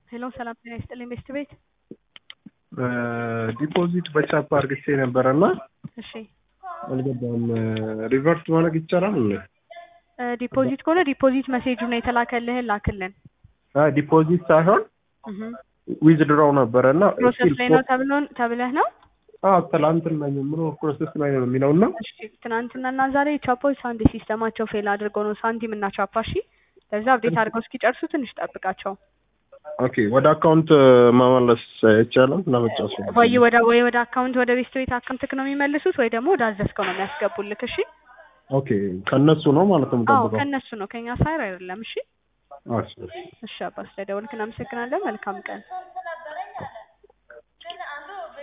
ሄሎ ሰላም ጤና ይስጥልኝ ቤስት ቤት ዲፖዚት በቻፕ አርግቼ ነበረና እሺ አልገባም። ሪቨርስ ማድረግ ይቻላል እንዴ? ዲፖዚት ከሆነ ዲፖዚት መሴጁ ነው የተላከልህን ላክልን አይ ዲፖዚት ሳይሆን እህ ዊዝድሮው ነበረና ፕሮሰስ ላይ ነው ተብሎ ተብለህ ነው አዎ ትላንትና ጀምሮ ፕሮሰስ ላይ ነው የሚለውና እሺ ትናንትናና ዛሬ ቻፖች አንድ ሲስተማቸው ፌል አድርገው ነው ሳንቲም እና ቻፓ እሺ ለዛ አብዴት አድርገው እስኪጨርሱ ትንሽ ጠብቃቸው ኦኬ ወደ አካውንት መመለስ አይቻልም ለመጫወት ወይ ወደ ወይ ወደ አካውንት ወደ ቤስት ቤት አካውንትክ ነው የሚመልሱት ወይ ደግሞ ወደ አዘዝከው ነው የሚያስገቡልክ እሺ ኦኬ ከነሱ ነው ማለት ነው አዎ የምጠብቀው ከእነሱ ነው ከኛ ሳይር አይደለም እሺ እሺ እሺ አባ ስለደወልክ እናመሰግናለን መልካም ቀን